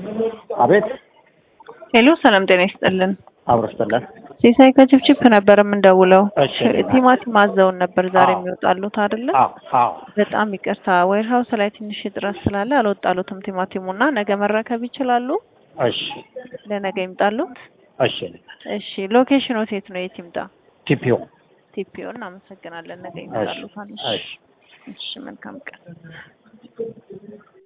አቤት ሄሎ ሰላም ጤና ይስጥልን። አብሮ ስጠለን ሲሳይ ከችፕችፕ ነበር የምንደውለው። እሺ። ቲማቲም አዘውን ነበር ዛሬ አዎ። የሚወጣሉት አይደለ? አዎ አዎ በጣም ይቅርታ ዌር ሀውስ ላይ ትንሽ እጥረት ስላለ አልወጣሉትም ቲማቲሙ እና ነገ መረከብ ይችላሉ? እሺ ለነገ ይምጣሉት? እሺ እሺ ሎኬሽኑ የት ነው? የት ይምጣ? ቲፒኦ ቲፒኦ እናመሰግናለን። ነገ እሺ ይምጣሉታል። እሺ እሺ እሺ መልካም ቀን